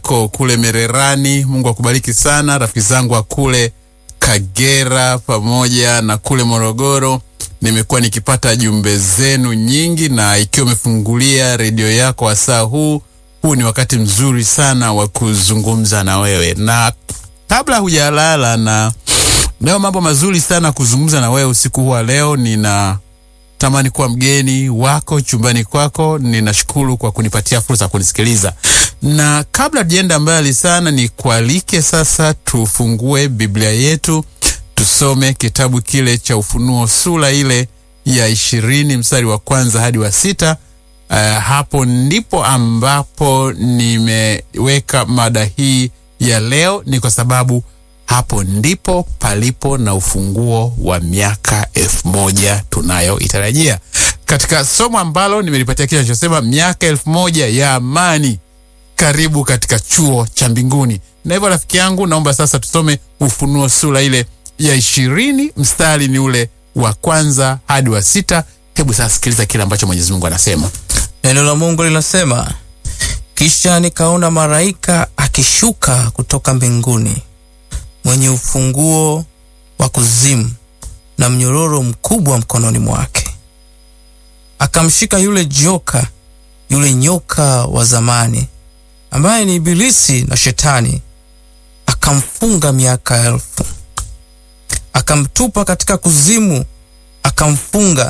uliko kule Mererani. Mungu akubariki sana. Rafiki zangu wa kule Kagera pamoja na kule Morogoro, nimekuwa nikipata jumbe zenu nyingi, na ikiwa umefungulia redio yako wasaa huu, huu ni wakati mzuri sana wa kuzungumza na wewe, na kabla hujalala na leo mambo mazuri sana kuzungumza na wewe usiku huu wa leo. Nina tamani kuwa mgeni wako chumbani kwako. Ninashukuru kwa kunipatia fursa ya kunisikiliza, na kabla tujaenda mbali sana, ni kualike sasa tufungue Biblia yetu tusome kitabu kile cha Ufunuo sura ile ya ishirini mstari wa kwanza hadi wa sita. Uh, hapo ndipo ambapo nimeweka mada hii ya leo, ni kwa sababu hapo ndipo palipo na ufunguo wa miaka elfu moja tunayoitarajia katika somo ambalo nimelipatia kichwa kinachosema miaka elfu moja ya amani. Karibu katika chuo cha mbinguni. Na hivyo rafiki yangu, naomba sasa tusome Ufunuo sura ile ya ishirini mstari ni ule wa kwanza hadi wa sita. Hebu sasa sikiliza kile ambacho Mwenyezi Mungu anasema. Neno la Mungu linasema, kisha nikaona malaika akishuka kutoka mbinguni mwenye ufunguo wa kuzimu na mnyororo mkubwa mkononi mwake. Akamshika yule joka, yule nyoka wa zamani, ambaye ni Ibilisi na Shetani, akamfunga miaka elfu, akamtupa katika kuzimu, akamfunga,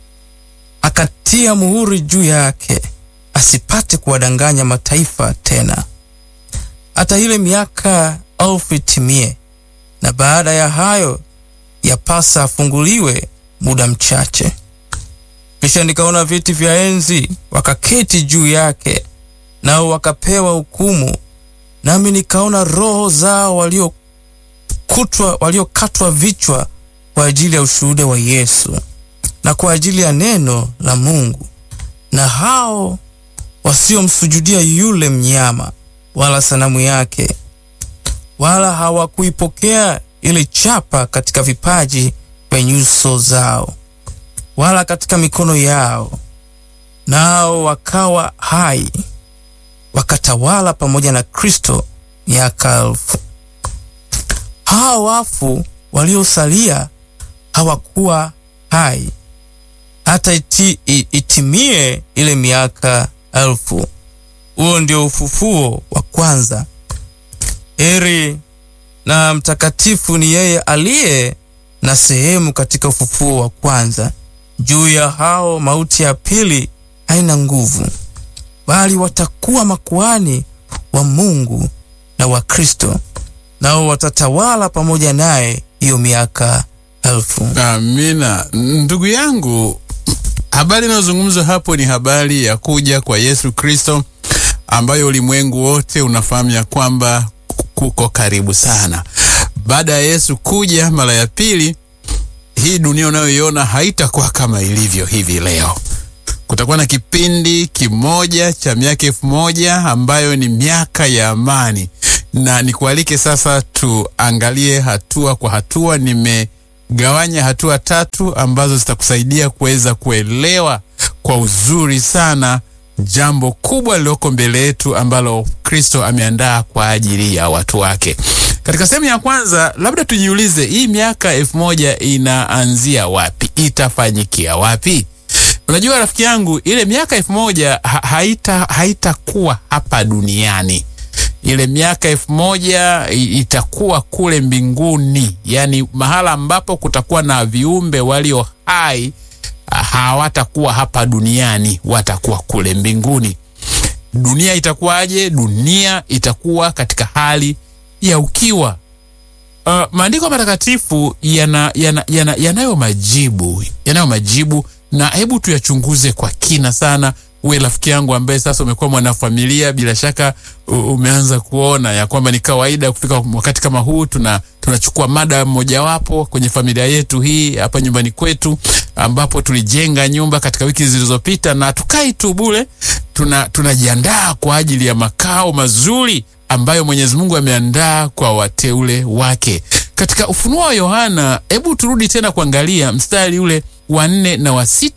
akatia muhuri juu yake, asipate kuwadanganya mataifa tena, hata ile miaka elfu itimie. Na baada ya hayo yapasa afunguliwe muda mchache. Kisha nikaona viti vya enzi, wakaketi juu yake, nao wakapewa hukumu. Nami nikaona roho zao waliokutwa waliokatwa vichwa kwa ajili ya ushuhuda wa Yesu na kwa ajili ya neno la Mungu, na hao wasiomsujudia yule mnyama wala sanamu yake wala hawakuipokea ile chapa katika vipaji vya nyuso zao wala katika mikono yao, nao wakawa hai wakatawala pamoja na Kristo miaka elfu. Hao wafu waliosalia hawakuwa hai hata iti, itimie ile miaka elfu. Huo ndio ufufuo wa kwanza. Heri na mtakatifu ni yeye aliye na sehemu katika ufufuo wa kwanza. Juu ya hao mauti ya pili haina nguvu, bali watakuwa makuhani wa Mungu na wa Kristo, nao watatawala pamoja naye hiyo miaka elfu. Amina. Ndugu yangu, habari inayozungumzwa hapo ni habari ya kuja kwa Yesu Kristo, ambayo ulimwengu wote unafahamu ya kwamba kuko karibu sana. Baada ya Yesu kuja mara ya pili, hii dunia unayoiona haitakuwa kama ilivyo hivi leo. Kutakuwa na kipindi kimoja cha miaka elfu moja ambayo ni miaka ya amani, na nikualike sasa tuangalie hatua kwa hatua. Nimegawanya hatua tatu ambazo zitakusaidia kuweza kuelewa kwa uzuri sana jambo kubwa lililoko mbele yetu ambalo Kristo ameandaa kwa ajili ya watu wake. Katika sehemu ya kwanza, labda tujiulize, hii miaka elfu moja inaanzia wapi? Itafanyikia wapi? Unajua rafiki yangu, ile miaka elfu moja ha haita haitakuwa hapa duniani. Ile miaka elfu moja itakuwa kule mbinguni, yaani mahala ambapo kutakuwa na viumbe walio hai hawatakuwa hapa duniani, watakuwa kule mbinguni. Dunia itakuwaje? Dunia itakuwa katika hali ya ukiwa. Uh, maandiko matakatifu yana, yana, yana, yanayo majibu yanayo majibu, na hebu tuyachunguze kwa kina sana. Uwe rafiki yangu ambaye sasa umekuwa mwanafamilia, bila shaka umeanza kuona ya kwamba ni kawaida kufika wakati kama huu, tuna tunachukua mada mojawapo kwenye familia yetu hii hapa nyumbani kwetu, ambapo tulijenga nyumba katika wiki zilizopita, na tukai tu bure, tuna tunajiandaa kwa ajili ya makao mazuri ambayo Mwenyezi Mungu ameandaa kwa wateule wake. Katika Ufunuo wa Yohana, hebu turudi tena kuangalia mstari ule wa nne na wa sita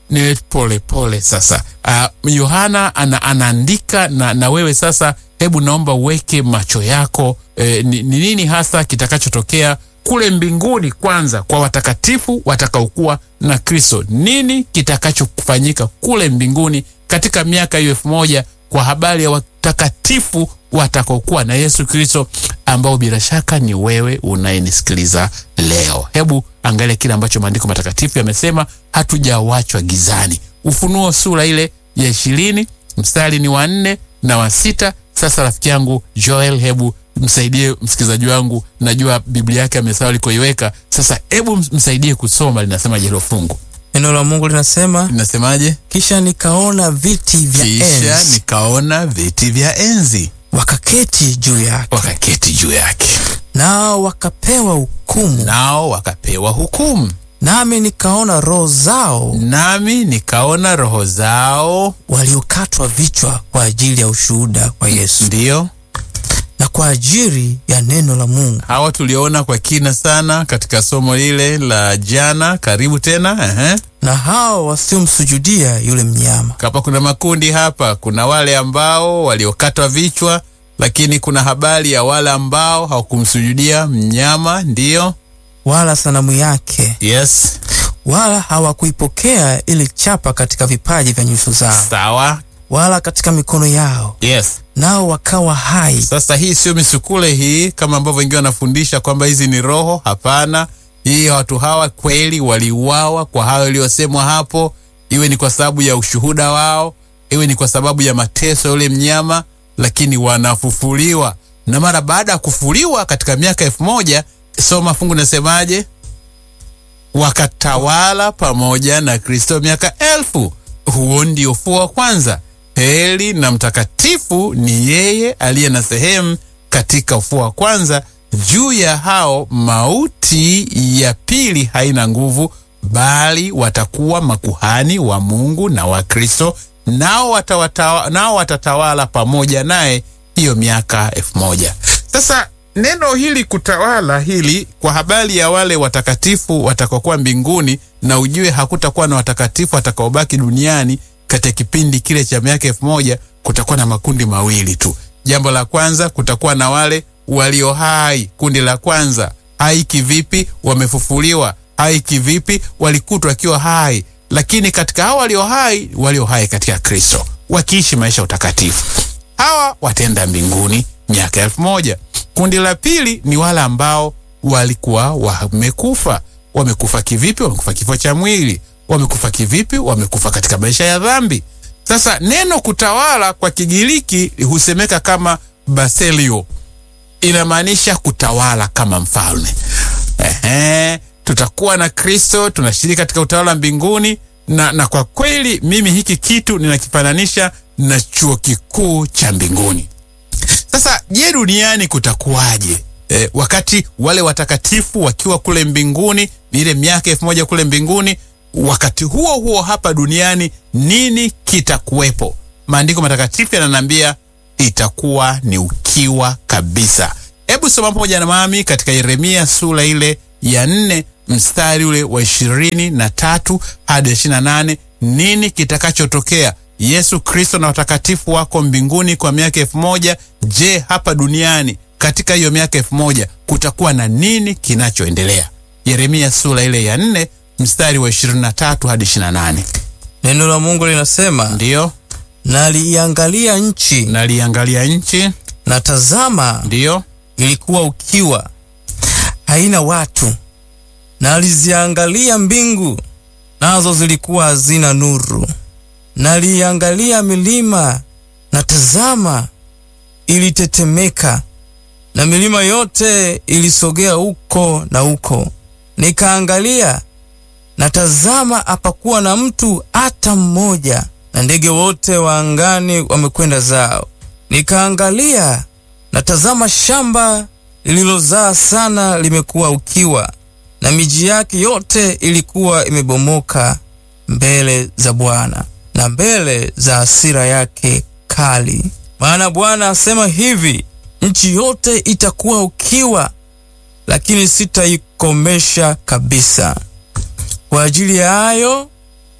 niwe pole pole sasa. Uh, Yohana ana, anaandika na, na wewe sasa, hebu naomba uweke macho yako eh, ni, ni nini hasa kitakachotokea kule mbinguni kwanza kwa watakatifu watakaokuwa na Kristo. Nini kitakachofanyika kule mbinguni katika miaka hiyo elfu moja kwa habari ya watakatifu watakaokuwa na Yesu Kristo, ambao bila shaka ni wewe unayenisikiliza leo. Hebu angalia kile ambacho maandiko matakatifu yamesema, hatujawachwa gizani. Ufunuo sura ile ya ishirini mstari ni wa nne na wa sita. Sasa rafiki yangu Joel, hebu msaidie msikilizaji wangu, najua Biblia yake amesahau alikoiweka. Sasa hebu msaidie kusoma, linasemaje hilo fungu? Neno la Mungu linasema, Linasemaje? kisha nikaona viti vya Kisha enzi nikaona viti vya enzi wakaketi juu yake, wakaketi juu yake, nao wakapewa hukumu. nao wakapewa hukumu. Nami nikaona roho zao Nami nikaona roho zao, waliokatwa vichwa kwa ajili ya ushuhuda wa Yesu ndiyo na kwa ajili ya neno la Mungu, hawa tuliona kwa kina sana katika somo lile la jana. Karibu tena. Ehe. na hao wasiomsujudia yule mnyama, Hapa kuna makundi hapa, kuna wale ambao waliokatwa vichwa, lakini kuna habari ya wale ambao hawakumsujudia mnyama, ndiyo. wala sanamu yake, Yes, wala hawakuipokea ile chapa katika vipaji vya nyuso zao, sawa. wala katika mikono yao, Yes. nao wakawa hai Sasa hii sio misukule hii kama ambavyo wengine wanafundisha kwamba hizi ni roho. Hapana, hii watu hawa kweli waliuawa kwa hayo yaliyosemwa hapo, iwe ni kwa sababu ya ushuhuda wao, iwe ni kwa sababu ya mateso ya yule mnyama, lakini wanafufuliwa. Na mara baada ya kufufuliwa katika miaka elfu moja soma fungu nasemaje? Wakatawala pamoja na Kristo miaka elfu. Huo ndio ufufuo wa kwanza. Heri na mtakatifu ni yeye aliye na sehemu katika ufufuo wa kwanza. Juu ya hao mauti ya pili haina nguvu, bali watakuwa makuhani wa Mungu na wa Kristo, nao watawatawa, nao watatawala pamoja naye hiyo miaka elfu moja. Sasa neno hili kutawala hili kwa habari ya wale watakatifu watakaokuwa mbinguni, na ujue hakutakuwa na watakatifu watakaobaki duniani katika kipindi kile cha miaka elfu moja. Kutakuwa na makundi mawili tu. Jambo la kwanza, kutakuwa na wale walio hai. Kundi la kwanza, hai kivipi? Wamefufuliwa. Hai kivipi? Walikutwa wakiwa hai. Lakini katika hao walio hai, walio hai katika Kristo, wakiishi maisha ya utakatifu, hawa wataenda mbinguni miaka elfu moja. Kundi la pili ni wale ambao walikuwa wamekufa. Wamekufa kivipi? Wamekufa kifo cha mwili. Wamekufa kivipi? Wamekufa katika maisha ya dhambi. Sasa neno kutawala kwa Kigiriki husemeka kama baselio, inamaanisha kutawala kama mfalme. Ehe, tutakuwa na Kristo, tunashiriki katika utawala mbinguni na, na kwa kweli mimi hiki kitu ninakifananisha na chuo kikuu cha mbinguni. Sasa je, duniani kutakuwaje? E, wakati wale watakatifu wakiwa kule mbinguni, ni ile miaka elfu moja kule mbinguni. Wakati huo huo hapa duniani nini kitakuwepo? Maandiko matakatifu yananiambia itakuwa ni ukiwa kabisa. Hebu soma pamoja na mami katika Yeremia sura ile ya nne mstari ule wa ishirini na tatu hadi ishirini na nane nini kitakachotokea? Yesu Kristo na watakatifu wako mbinguni kwa miaka elfu moja. Je, hapa duniani katika hiyo miaka elfu moja kutakuwa na nini kinachoendelea? Yeremia sura ile ya nne mstari wa 23 hadi 28. Neno la Mungu linasema, Ndiyo, naliiangalia nchi naliangalia nchi, na tazama, ndiyo, ilikuwa ukiwa, haina watu. Naliziangalia mbingu, nazo zilikuwa hazina nuru. Naliiangalia milima, na tazama, ilitetemeka, na milima yote ilisogea huko na huko. Nikaangalia na tazama, hapakuwa na mtu hata mmoja, na ndege wote wa angani wamekwenda zao. Nikaangalia na tazama, shamba lililozaa sana limekuwa ukiwa, na miji yake yote ilikuwa imebomoka mbele za Bwana na mbele za hasira yake kali. Maana Bwana asema hivi, nchi yote itakuwa ukiwa, lakini sitaikomesha kabisa. Kwa ajili ya hayo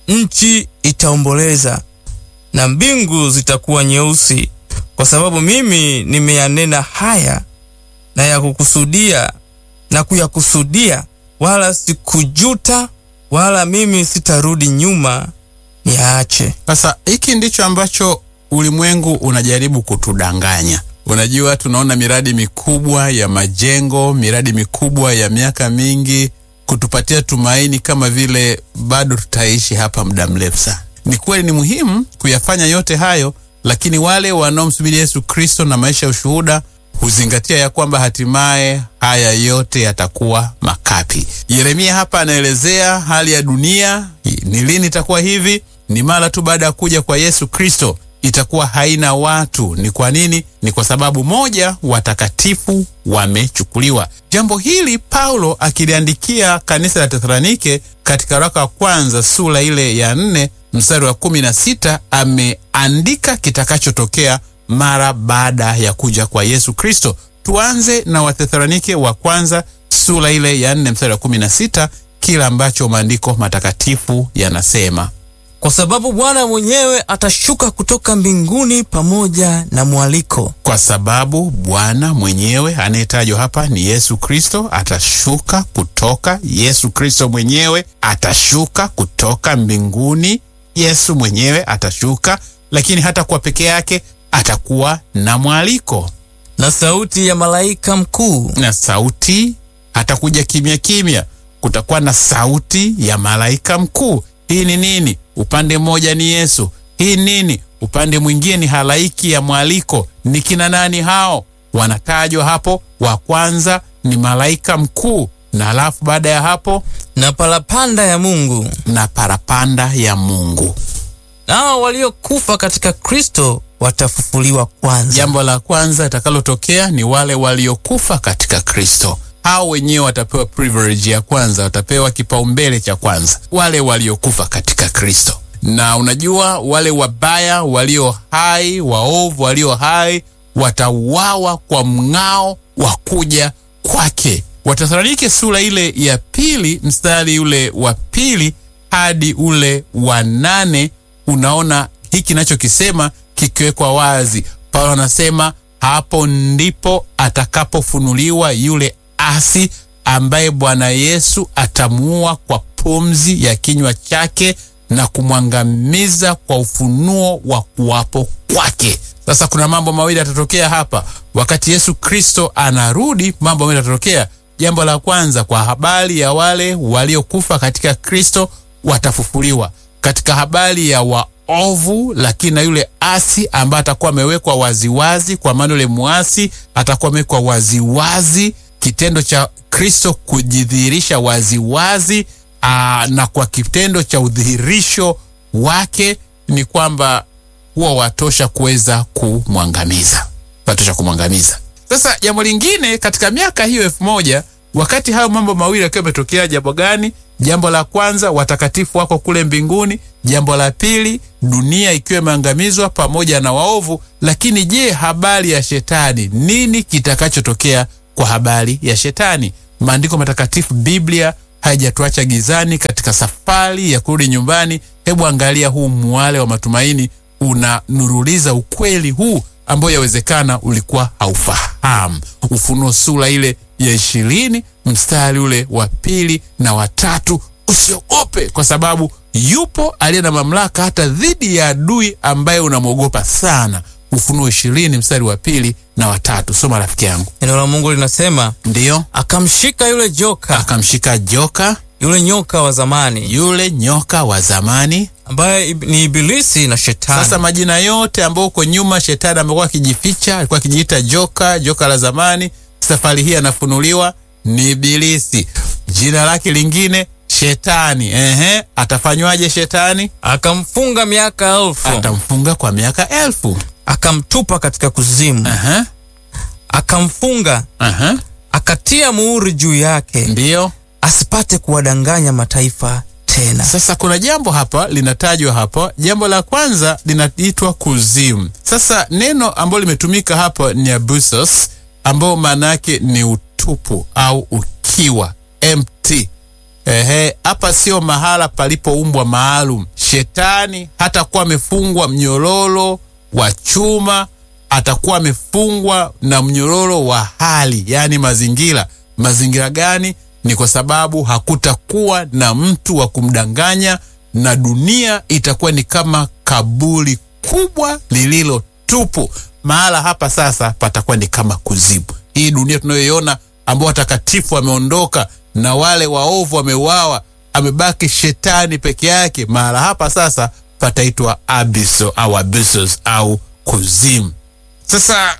nchi itaomboleza na mbingu zitakuwa nyeusi, kwa sababu mimi nimeyanena haya na ya kukusudia na kuyakusudia, wala sikujuta, wala mimi sitarudi nyuma niyaache. Sasa hiki ndicho ambacho ulimwengu unajaribu kutudanganya. Unajua, tunaona miradi mikubwa ya majengo, miradi mikubwa ya miaka mingi, kutupatia tumaini kama vile bado tutaishi hapa muda mrefu sana. Ni kweli, ni muhimu kuyafanya yote hayo, lakini wale wanaomsubiri Yesu Kristo na maisha ya ushuhuda huzingatia ya kwamba hatimaye haya yote yatakuwa makapi. Yeremia hapa anaelezea hali ya dunia ni lini itakuwa hivi. Ni mara tu baada ya kuja kwa Yesu Kristo itakuwa haina watu. Ni kwa nini? Ni kwa sababu moja, watakatifu wamechukuliwa. Jambo hili Paulo akiliandikia kanisa la Tesalonike katika waraka wa kwanza sura ile ya nne mstari wa kumi na sita ameandika kitakachotokea mara baada ya kuja kwa Yesu Kristo. Tuanze na Wathesalonike wa kwanza sura ile ya nne mstari wa kumi na sita kila ambacho maandiko matakatifu yanasema Kwa sababu Bwana mwenyewe atashuka kutoka mbinguni pamoja na mwaliko kwa sababu Bwana mwenyewe anayetajwa hapa ni Yesu Kristo, atashuka kutoka. Yesu Kristo mwenyewe atashuka kutoka mbinguni. Yesu mwenyewe atashuka, lakini hata kwa peke yake atakuwa na mwaliko na sauti ya malaika mkuu na sauti. Hatakuja kimya kimya, kutakuwa na sauti ya malaika mkuu. Hii ni nini? Upande mmoja ni Yesu, hii nini? Upande mwingine ni halaiki ya mwaliko. Ni kina nani hao? Wanatajwa hapo. Wa kwanza ni malaika mkuu, na alafu baada ya hapo na parapanda ya Mungu. na parapanda ya Mungu. Nao waliokufa katika Kristo watafufuliwa kwanza. Jambo la kwanza itakalotokea ni wale waliokufa katika Kristo. Hao wenyewe watapewa privilege ya kwanza, watapewa kipaumbele cha kwanza, wale waliokufa katika Kristo. Na unajua wale wabaya walio hai, waovu walio hai watauawa kwa mng'ao wa kuja kwake. Wathesalonike sura ile ya pili mstari ule wa pili hadi ule wa nane unaona hiki nachokisema kikiwekwa wazi. Paulo anasema hapo ndipo atakapofunuliwa yule asi ambaye Bwana Yesu atamuua kwa pumzi ya kinywa chake na kumwangamiza kwa ufunuo wa kuwapo kwake. Sasa kuna mambo mawili yatatokea hapa wakati Yesu Kristo anarudi. Mambo mawili yatatokea. Jambo la kwanza, kwa habari ya wale waliokufa katika Kristo watafufuliwa. Katika habari ya waovu, lakini na yule asi ambaye atakuwa amewekwa waziwazi, kwa maana yule muasi atakuwa amewekwa waziwazi, kitendo cha Kristo kujidhihirisha waziwazi. Aa, na kwa kitendo cha udhihirisho wake ni kwamba huwa watosha kuweza kumwangamiza, watosha kumwangamiza. Sasa jambo lingine katika miaka hiyo elfu moja wakati hayo mambo mawili yakiwa yametokea, jambo gani? Jambo la kwanza, watakatifu wako kule mbinguni. Jambo la pili, dunia ikiwa imeangamizwa pamoja na waovu. Lakini je, habari ya shetani, nini kitakachotokea kwa habari ya shetani? Maandiko matakatifu, Biblia haijatuacha gizani katika safari ya kurudi nyumbani. Hebu angalia huu mwale wa matumaini unanuruliza ukweli huu ambao yawezekana ulikuwa haufahamu. Ufunuo sura ile ya ishirini mstari ule wa pili na watatu. Usiogope kwa sababu yupo aliye na mamlaka hata dhidi ya adui ambaye unamwogopa sana. Ufunuo ishirini mstari wa pili na watatu. Soma rafiki yangu. Neno la Mungu linasema Ndiyo, akamshika yule joka, akamshika joka yule nyoka wa zamani, yule nyoka wa zamani. ambaye ib- ni Ibilisi na Shetani. Sasa majina yote ambayo huko nyuma shetani amekuwa akijificha, alikuwa akijiita joka, joka la zamani. Safari hii anafunuliwa ni Ibilisi, jina lake lingine Shetani. Ehe, atafanywaje shetani? akamfunga miaka elfu, Atamfunga kwa miaka elfu. akamtupa katika kuzimu, Aha, akamfunga, aha, akatia muhuri juu yake, ndiyo. asipate kuwadanganya mataifa tena. Sasa kuna jambo hapa linatajwa hapa. Jambo la kwanza linaitwa kuzimu. Sasa neno ambalo limetumika hapa ni abusos, ambao maana yake ni utupu au ukiwa, empty. Ehe, hapa sio mahala palipoumbwa maalum. Shetani hatakuwa amefungwa mnyororo wa chuma, atakuwa amefungwa na mnyororo wa hali, yaani mazingira. Mazingira gani? Ni kwa sababu hakutakuwa na mtu wa kumdanganya, na dunia itakuwa ni kama kaburi kubwa lililo tupu. Mahala hapa sasa patakuwa ni kama kuzimu. Hii dunia tunayoiona ambao watakatifu wameondoka na wale waovu wameuawa, amebaki shetani peke yake. Mahala hapa sasa pataitwa abiso au abyssos au kuzimu. Sasa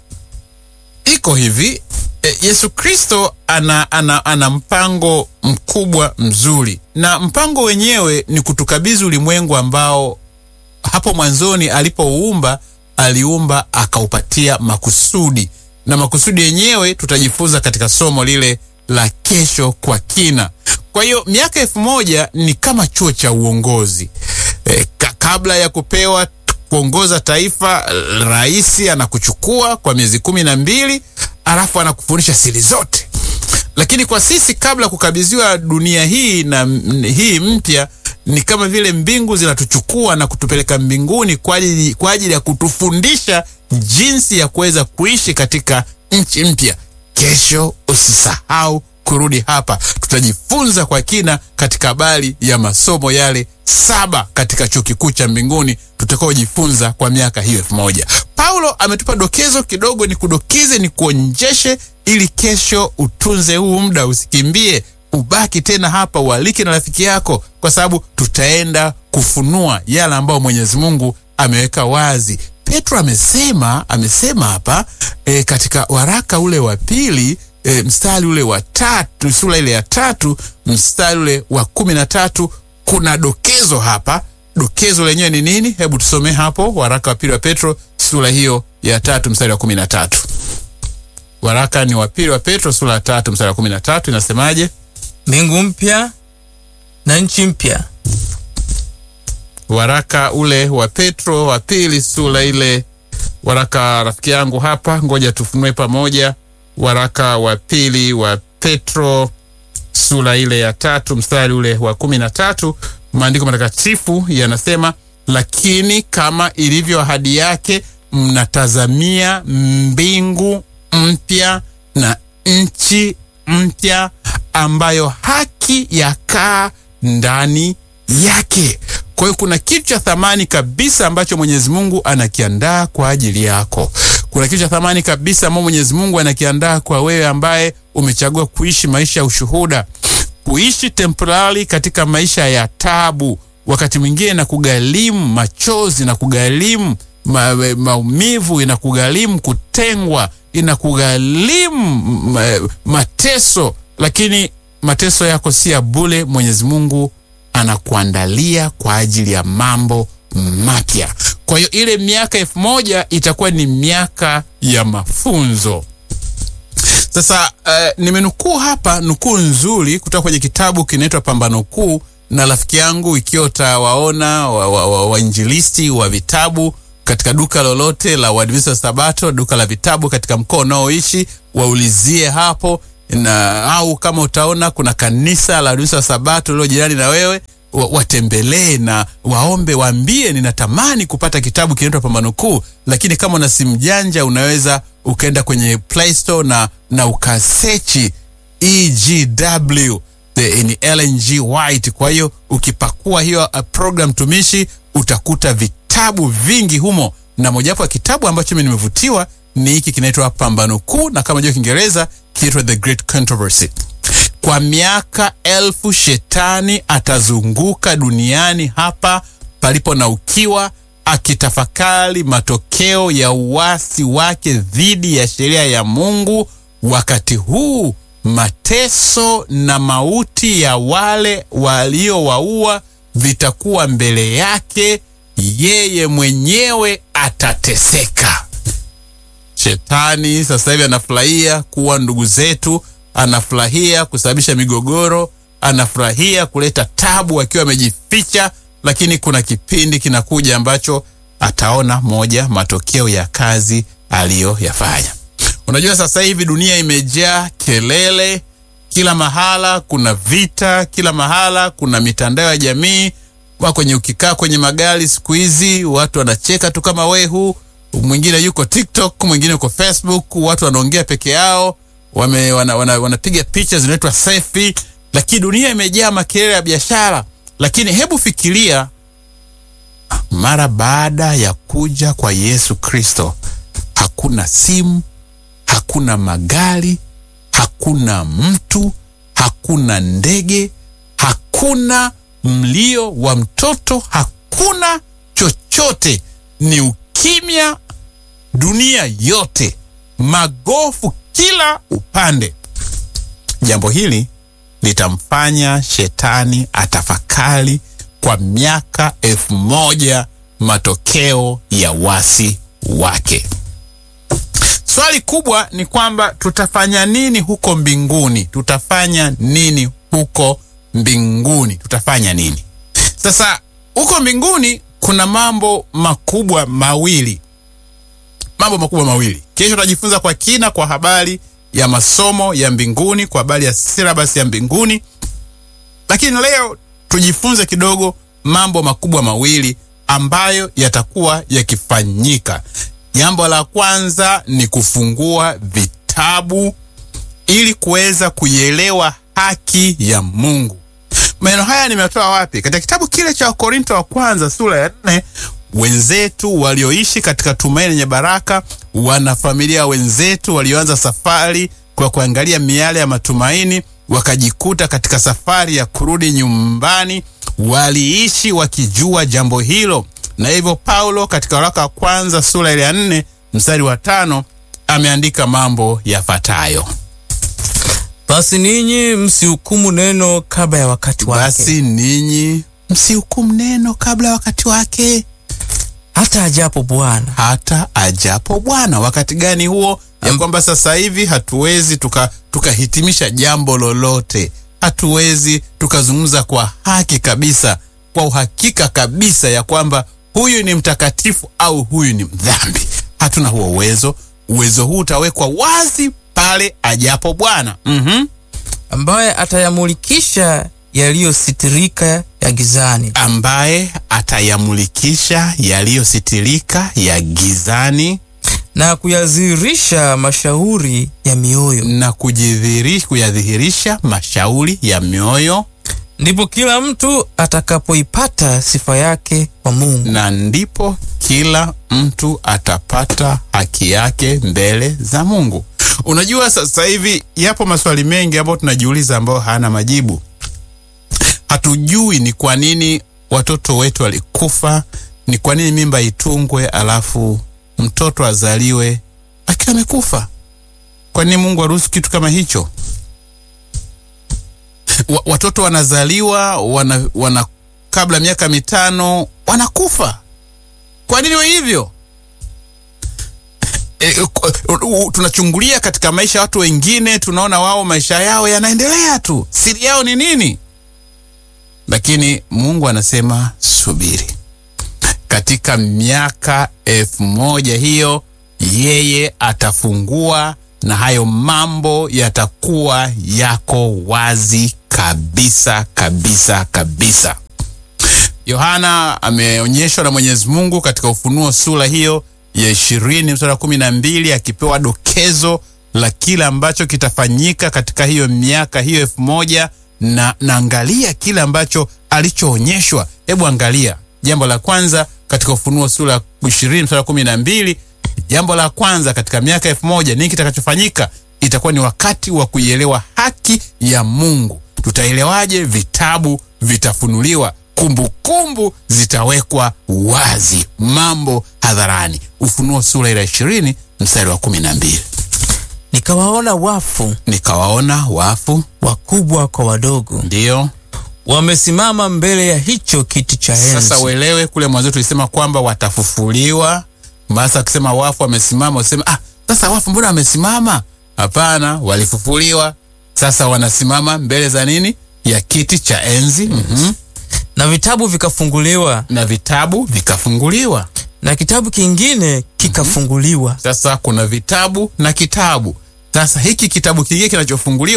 iko hivi e, Yesu Kristo ana, ana, ana mpango mkubwa mzuri, na mpango wenyewe ni kutukabidhi ulimwengu ambao hapo mwanzoni alipouumba aliumba akaupatia makusudi, na makusudi yenyewe tutajifunza katika somo lile la kesho kwa kina. Kwa hiyo miaka elfu moja ni kama chuo cha uongozi e, ka, kabla ya kupewa kuongoza taifa, rais anakuchukua kwa miezi kumi na mbili alafu anakufundisha siri zote. Lakini kwa sisi kabla kukabidhiwa dunia hii na hii mpya ni kama vile mbingu zinatuchukua na kutupeleka mbinguni kwa ajili, kwa ajili ya kutufundisha jinsi ya kuweza kuishi katika nchi mpya. Kesho usisahau kurudi hapa, tutajifunza kwa kina katika habari ya masomo yale saba katika chuo kikuu cha mbinguni tutakaojifunza kwa miaka hiyo elfu moja. Paulo ametupa dokezo kidogo, ni kudokize, ni kuonjeshe, ili kesho utunze huu muda, usikimbie ubaki tena hapa, ualike na rafiki yako, kwa sababu tutaenda kufunua yale ambayo Mwenyezi Mungu ameweka wazi. Petro amesema amesema hapa e, katika waraka ule wa pili e, mstari ule wa tatu, sura ile ya tatu mstari ule wa kumi na tatu kuna dokezo hapa. Dokezo lenyewe ni nini? Hebu tusome hapo, waraka wa pili wa Petro sura hiyo ya tatu mstari wa kumi na tatu. Waraka ni wa pili wa Petro sura ya tatu mstari wa kumi na tatu inasemaje? Mbingu mpya na nchi mpya. Waraka ule wa Petro wa pili sura ile, waraka rafiki yangu hapa, ngoja tufunue pamoja. Waraka wa pili wa Petro sura ile ya tatu mstari ule wa kumi na tatu maandiko matakatifu yanasema, lakini kama ilivyo ahadi yake, mnatazamia mbingu mpya na nchi mpya ambayo haki yakaa ndani yake. Kwa hiyo kuna kitu cha thamani kabisa ambacho Mwenyezi Mungu anakiandaa kwa ajili yako. Kuna kitu cha thamani kabisa ambacho Mwenyezi Mungu anakiandaa kwa wewe ambaye umechagua kuishi maisha ya ushuhuda, kuishi temporary katika maisha ya tabu, wakati mwingine na kugharimu machozi na kugharimu ma, maumivu, inakugharimu kutengwa, inakugharimu ma, mateso, lakini mateso yako si ya bure. Mwenyezi Mungu anakuandalia kwa ajili ya mambo mapya. Kwa hiyo ile miaka elfu moja itakuwa ni miaka ya mafunzo. Sasa uh, nimenukuu hapa nukuu nzuri kutoka kwenye kitabu kinaitwa Pambano Kuu, na rafiki yangu, ikiwa utawaona wainjilisti wa, wa, wa vitabu katika duka lolote la Waadventista wa Sabato, duka la vitabu katika mkoa unaoishi, waulizie hapo na au kama utaona kuna kanisa la Waadventista wa Sabato lilo jirani na wewe, watembelee na waombe, waambie ninatamani kupata kitabu kinaitwa Pambano Kuu. Lakini kama una simu janja, unaweza ukaenda kwenye Play Store na, na ukasechi EGW ni Ellen G White. Kwa hiyo ukipakua hiyo program tumishi utakuta vitabu vingi humo, na mojawapo ya kitabu ambacho mimi nimevutiwa ni hiki kinaitwa Pambano Kuu, na kama jua Kiingereza kinaitwa The Great Controversy. Kwa miaka elfu shetani atazunguka duniani hapa palipo na ukiwa, akitafakari matokeo ya uasi wake dhidi ya sheria ya Mungu. Wakati huu mateso na mauti ya wale waliowaua vitakuwa mbele yake, yeye mwenyewe atateseka. Shetani sasa hivi anafurahia kuwa ndugu zetu, anafurahia kusababisha migogoro, anafurahia kuleta tabu akiwa amejificha, lakini kuna kipindi kinakuja ambacho ataona moja matokeo ya kazi aliyoyafanya. Unajua, sasa hivi dunia imejaa kelele, kila mahala kuna vita, kila mahala kuna mitandao ya jamii wa kwenye ukikaa kwenye magari siku hizi watu wanacheka tu kama wehu, mwingine yuko TikTok, mwingine yuko Facebook, watu wanaongea peke yao, wame wana, wana, wanapiga picha zinaitwa selfie, lakini dunia imejaa makelele ya biashara. Lakini hebu fikiria mara baada ya kuja kwa Yesu Kristo, hakuna simu, hakuna magari, hakuna mtu, hakuna ndege, hakuna mlio wa mtoto, hakuna chochote. Ni ukimya dunia yote, magofu kila upande. Jambo hili litamfanya shetani atafakari kwa miaka elfu moja matokeo ya wasi wake. Swali kubwa ni kwamba tutafanya nini huko mbinguni? Tutafanya nini huko mbinguni? Tutafanya nini? Sasa huko mbinguni kuna mambo makubwa mawili, mambo makubwa mawili. Kesho tutajifunza kwa kina kwa habari ya masomo ya mbinguni, kwa habari ya syllabus ya mbinguni, lakini leo tujifunze kidogo mambo makubwa mawili ambayo yatakuwa yakifanyika. Jambo la kwanza ni kufungua vitabu ili kuweza kuielewa haki ya Mungu. Maneno haya nimetoa wapi? Katika kitabu kile cha Wakorinto wa kwanza sura ya nne. Wenzetu walioishi katika tumaini lenye baraka, wanafamilia wenzetu walioanza safari kwa kuangalia miale ya matumaini, wakajikuta katika safari ya kurudi nyumbani, waliishi wakijua jambo hilo, na hivyo Paulo katika waraka wa kwanza sura ile ya nne mstari wa tano ameandika mambo yafuatayo: Basi ninyi msihukumu neno kabla ya wakati wake, basi ninyi msihukumu neno kabla ya wakati wake, hata ajapo Bwana. hata ajapo Bwana. Wakati gani huo? Ya Am- kwamba sasa hivi hatuwezi tuka tukahitimisha jambo lolote, hatuwezi tukazungumza kwa haki kabisa, kwa uhakika kabisa ya kwamba huyu ni mtakatifu au huyu ni mdhambi. Hatuna huo uwezo. Uwezo huu utawekwa wazi pale ajapo Bwana. Mhm. ambaye atayamulikisha yaliyositirika ya gizani ambaye atayamulikisha yaliyositirika ya gizani na kuyadhihirisha mashauri ya mioyo. na kujidhihiri kuyadhihirisha mashauri ya mioyo, Ndipo kila mtu atakapoipata sifa yake kwa Mungu. na ndipo kila mtu atapata haki yake mbele za Mungu. Unajua, sasa hivi yapo maswali mengi ambayo tunajiuliza ambayo hayana majibu. Hatujui ni kwa nini watoto wetu walikufa, ni kwa nini mimba itungwe alafu mtoto azaliwe akiwa amekufa. Kwa nini Mungu aruhusu kitu kama hicho? Wa, watoto wanazaliwa wana, wana kabla miaka mitano wanakufa. Kwa nini we hivyo? E, u- u- tunachungulia katika maisha ya watu wengine, tunaona wao maisha yao yanaendelea tu, siri yao ni nini? Lakini Mungu anasema subiri, katika miaka elfu moja hiyo yeye atafungua na hayo mambo yatakuwa yako wazi kabisa kabisa kabisa. Yohana ameonyeshwa na Mwenyezi Mungu katika Ufunuo sura hiyo ya ishirini mstari wa kumi na mbili akipewa dokezo la kile ambacho kitafanyika katika hiyo miaka hiyo elfu moja na naangalia kile ambacho alichoonyeshwa. Hebu angalia jambo la kwanza katika Ufunuo sura ya ishirini mstari wa kumi na mbili Jambo la kwanza katika miaka elfu moja nini kitakachofanyika? Itakuwa ni wakati wa kuielewa haki ya Mungu. Tutaelewaje? Vitabu vitafunuliwa, kumbukumbu zitawekwa wazi, mambo hadharani. Ufunuo sura ile ya ishirini mstari wa kumi na mbili Nikawaona wafu nikawaona wafu, wakubwa kwa wadogo, ndiyo wamesimama mbele ya hicho kiti cha enzi. Sasa uelewe, kule mwanzo tulisema kwamba watafufuliwa. Basi akisema wafu wamesimama, useme ah, sasa wafu mbona wamesimama? Hapana, walifufuliwa. Sasa wanasimama mbele za nini? Ya kiti cha enzi. Mhm. na vitabu vikafunguliwa, Na vitabu vikafunguliwa. na kitabu kingine kikafunguliwa, Sasa kuna vitabu na kitabu. Sasa hiki kitabu kingine kinachofunguliwa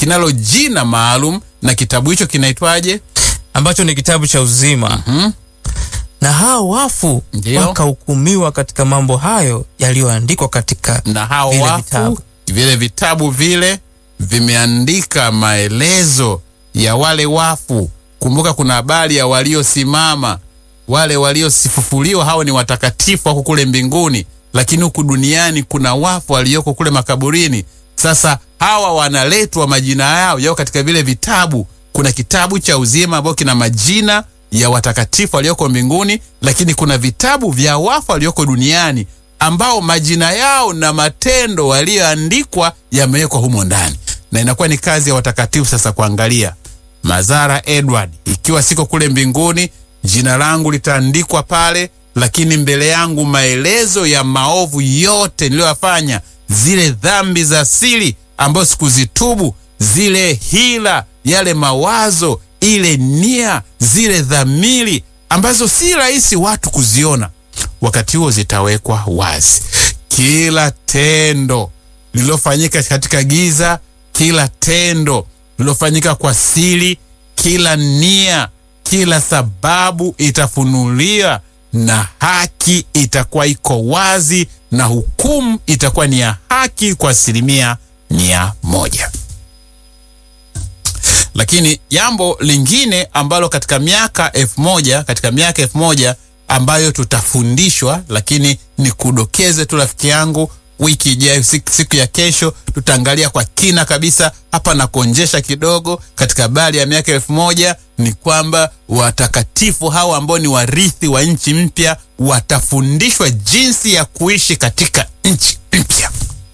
kinalo jina maalum, na kitabu hicho kinaitwaje? ambacho ni kitabu cha uzima Mhm. na hao wafu Ndiyo. wakahukumiwa katika mambo hayo yaliyoandikwa katika na hao Vile wafu vitabu. vile vitabu vile vimeandika maelezo ya wale wafu. Kumbuka kuna habari ya waliosimama, wale waliosifufuliwa, hao ni watakatifu wako kule mbinguni, lakini huku duniani kuna wafu walioko kule makaburini. Sasa hawa wanaletwa, majina yao yao katika vile vitabu. Kuna kitabu cha uzima ambao kina majina ya watakatifu walioko mbinguni, lakini kuna vitabu vya wafu walioko duniani ambao majina yao na matendo walioandikwa yamewekwa humo ndani, na inakuwa ni kazi ya watakatifu sasa kuangalia. Mazara Edward, ikiwa siko kule mbinguni, jina langu litaandikwa pale, lakini mbele yangu maelezo ya maovu yote niliyoyafanya, zile dhambi za siri ambazo sikuzitubu, zile hila, yale mawazo, ile nia, zile dhamiri ambazo si rahisi watu kuziona wakati huo zitawekwa wazi. Kila tendo lililofanyika katika giza, kila tendo lililofanyika kwa siri, kila nia, kila sababu itafunuliwa na haki itakuwa iko wazi, na hukumu itakuwa ni ya haki kwa asilimia mia moja. Lakini jambo lingine ambalo katika miaka elfu moja katika miaka elfu moja ambayo tutafundishwa, lakini ni kudokeze tu rafiki yangu, wiki ijayo, siku, siku ya kesho tutaangalia kwa kina kabisa hapa na kuonjesha kidogo katika habari ya miaka elfu moja ni kwamba watakatifu hawa ambao ni warithi wa nchi mpya watafundishwa jinsi ya kuishi katika nchi mpya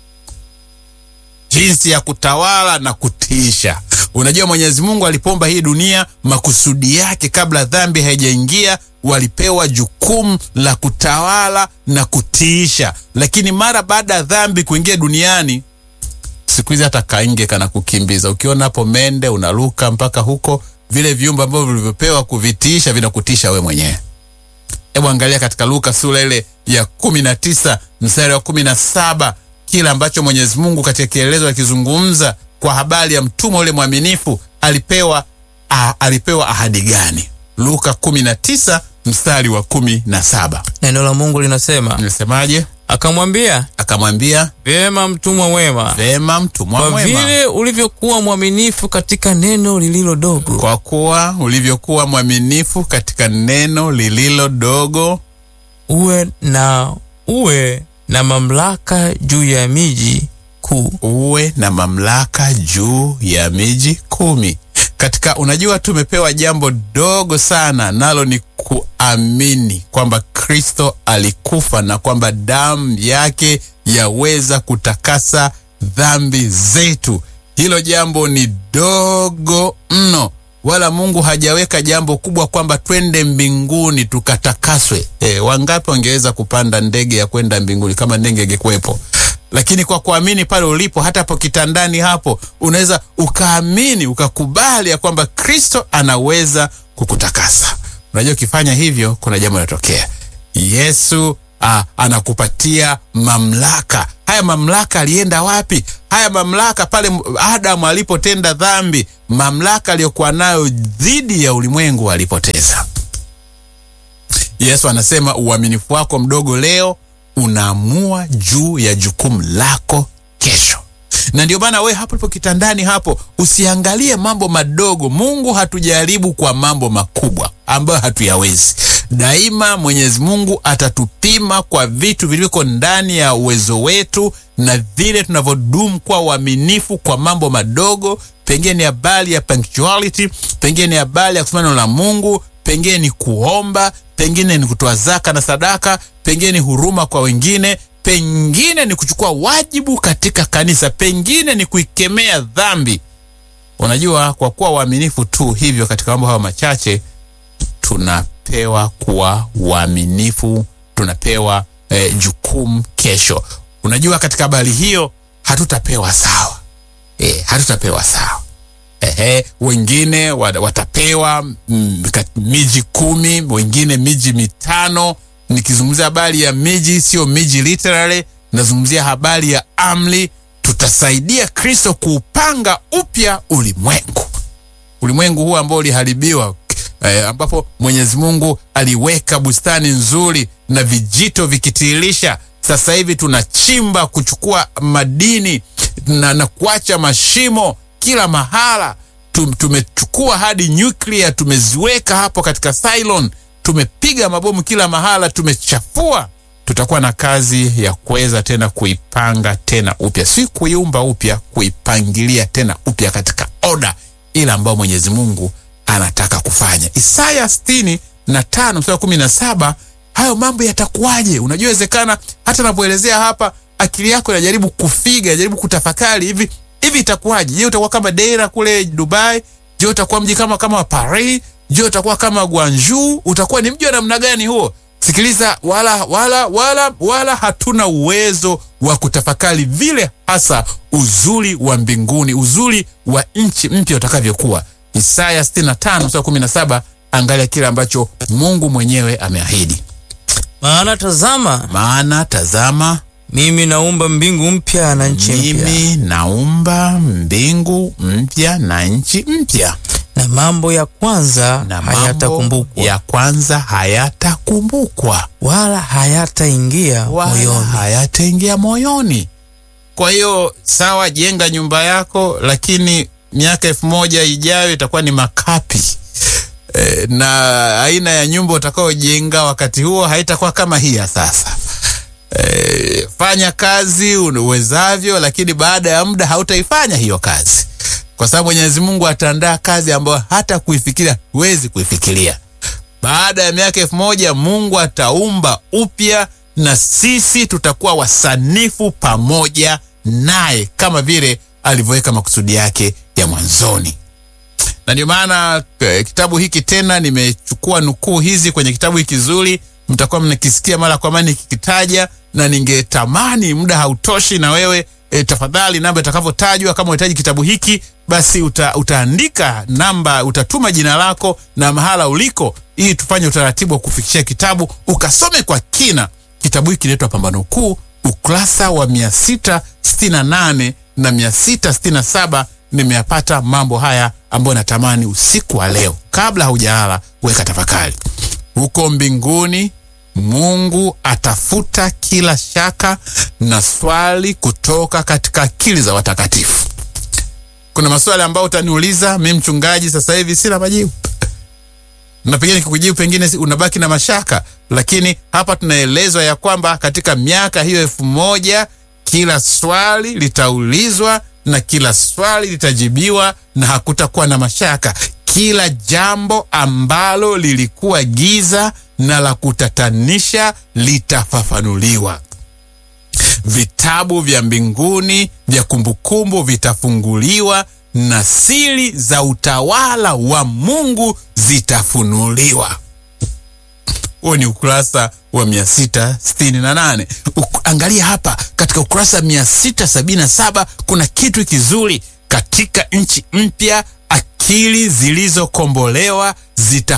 jinsi ya kutawala na kutiisha. Unajua, Mwenyezi Mungu alipomba hii dunia, makusudi yake kabla dhambi haijaingia, walipewa jukumu la kutawala na kutiisha, lakini mara baada ya dhambi kuingia duniani, siku hizi hata kainge kana kukimbiza. Ukiona hapo mende unaruka mpaka huko, vile viumbe ambavyo vilivyopewa kuvitiisha vinakutisha we mwenyewe. Hebu angalia katika Luka sura ile ya kumi na tisa mstari wa kumi na saba kile ambacho Mwenyezi Mungu katika kielezo akizungumza kwa habari ya mtumwa ule mwaminifu alipewa, a, alipewa ahadi gani? Luka kumi na tisa mstari wa kumi na saba neno la Mungu linasema, nasemaje? akamwambia, Akamwambia, vyema mtumwa mwema, vema mtumwa kwa mwema, vile ulivyokuwa mwaminifu katika neno lililo dogo, kwa kuwa ulivyokuwa mwaminifu katika neno lililo dogo, uwe na uwe na mamlaka juu ya miji kuu. uwe na mamlaka juu ya miji kumi. Katika unajua, tumepewa jambo dogo sana, nalo ni kuamini kwamba Kristo alikufa na kwamba damu yake yaweza kutakasa dhambi zetu. Hilo jambo ni dogo mno, wala Mungu hajaweka jambo kubwa kwamba twende mbinguni tukatakaswe. E, wangapi wangeweza kupanda ndege ya kwenda mbinguni kama ndege ingekuwepo? Lakini kwa kuamini pale ulipo, hata hapo kitandani hapo, unaweza ukaamini ukakubali ya kwamba Kristo anaweza kukutakasa. Unajua, ukifanya hivyo kuna jambo linatokea. Yesu ah, anakupatia mamlaka. Haya mamlaka alienda wapi? Haya mamlaka pale Adamu alipotenda dhambi, mamlaka aliyokuwa nayo dhidi ya ulimwengu alipoteza. Yesu anasema uaminifu wako mdogo leo unaamua juu ya jukumu lako kesho. Na ndio maana we hapo lipo kitandani hapo, usiangalie mambo madogo. Mungu hatujaribu kwa mambo makubwa ambayo hatuyawezi. Daima Mwenyezi Mungu atatupima kwa vitu vilivyoko ndani ya uwezo wetu na vile tunavyodumu kwa uaminifu kwa mambo madogo. Pengine ni habari ya punctuality, pengine ni habari ya kusoma neno la Mungu, pengine ni kuomba, pengine ni kutoa zaka na sadaka, pengine ni huruma kwa wengine, pengine ni kuchukua wajibu katika kanisa, pengine ni kuikemea dhambi. Unajua, kwa kuwa waaminifu tu hivyo katika mambo hayo machache, tunapewa kuwa waaminifu, tunapewa eh, jukumu kesho. Unajua, katika habari hiyo hatutapewa sawa, eh, hatutapewa sawa. Ehe, wengine wa- watapewa mm, kat- miji kumi, wengine miji mitano. Nikizungumzia habari ya miji, sio miji literally, nazungumzia habari ya amri. atasaidia Kristo kuupanga upya ulimwengu, ulimwengu huu ambao uliharibiwa eh, ambapo Mwenyezi Mungu aliweka bustani nzuri na vijito vikitiririsha. Sasa hivi tunachimba kuchukua madini na, na kuacha mashimo kila mahala. Tum, tumechukua hadi nyuklia tumeziweka hapo katika Cylon, tumepiga mabomu kila mahala, tumechafua. Tutakuwa na kazi ya kuweza tena kuipanga tena upya, si kuiumba upya, kuipangilia tena upya katika oda ile ambayo Mwenyezi Mungu anataka kufanya. Isaya sitini na tano mstari kumi na saba hayo mambo yatakuwaje? Unajua, wezekana hata napoelezea hapa akili yako inajaribu kufiga, inajaribu kutafakari hivi hivi, itakuwaje? Je, utakuwa kama Deira kule Dubai? Je, utakuwa mji kama kama Paris? Je, utakuwa kama Guangzhou? Utakuwa ni mji wa namna gani huo? Sikiliza, wala wala wala wala hatuna uwezo wa kutafakari vile hasa uzuri wa mbinguni, uzuri wa nchi mpya utakavyokuwa. Isaya 65 mstari 17, angalia kile ambacho Mungu mwenyewe ameahidi. Maana tazama, Maana tazama, mimi naumba mbingu mpya na nchi mpya, mimi naumba mbingu mpya na nchi mpya, na mambo ya kwanza na mambo hayatakumbukwa ya kwanza hayatakumbukwa wala hayataingia wala moyoni. hayataingia moyoni. Kwa hiyo sawa, jenga nyumba yako, lakini miaka elfu moja ijayo itakuwa ni makapi e, na aina ya nyumba utakaojenga wakati huo haitakuwa kama hii ya sasa. E, fanya kazi uwezavyo, lakini baada ya muda hautaifanya hiyo kazi, kwa sababu Mwenyezi Mungu ataandaa kazi ambayo hata kuifikiria huwezi kuifikiria. Baada ya miaka elfu moja Mungu ataumba upya na sisi tutakuwa wasanifu pamoja naye kama vile alivyoweka makusudi yake ya mwanzoni. Na ndio maana eh, kitabu hiki tena nimechukua nukuu hizi kwenye kitabu hiki kizuri, mtakuwa mnakisikia mara kwa mara nikikitaja, na ningetamani muda hautoshi na wewe e, tafadhali namba itakavyotajwa, kama unahitaji kitabu hiki basi uta, utaandika namba, utatuma jina lako na mahala uliko, ili tufanye utaratibu wa kufikishia kitabu ukasome kwa kina. Kitabu hiki kinaitwa Pambano Kuu, ukurasa wa 668 na 667 nimeyapata mambo haya ambayo natamani usiku wa leo kabla haujalala weka tafakari. Huko mbinguni Mungu atafuta kila shaka na swali kutoka katika akili za watakatifu. Kuna maswali ambayo utaniuliza mimi mchungaji, sasa hivi sina majibu, na pengine nikikujibu pengine unabaki na mashaka, lakini hapa tunaelezwa ya kwamba katika miaka hiyo elfu moja kila swali litaulizwa na kila swali litajibiwa na hakutakuwa na mashaka. Kila jambo ambalo lilikuwa giza na la kutatanisha litafafanuliwa. Vitabu vya mbinguni vya kumbukumbu vitafunguliwa na siri za utawala wa Mungu zitafunuliwa. Huo ni ukurasa wa 668. Angalia hapa katika ukurasa 677 kuna kitu kizuri katika nchi mpya, akili zilizokombolewa zita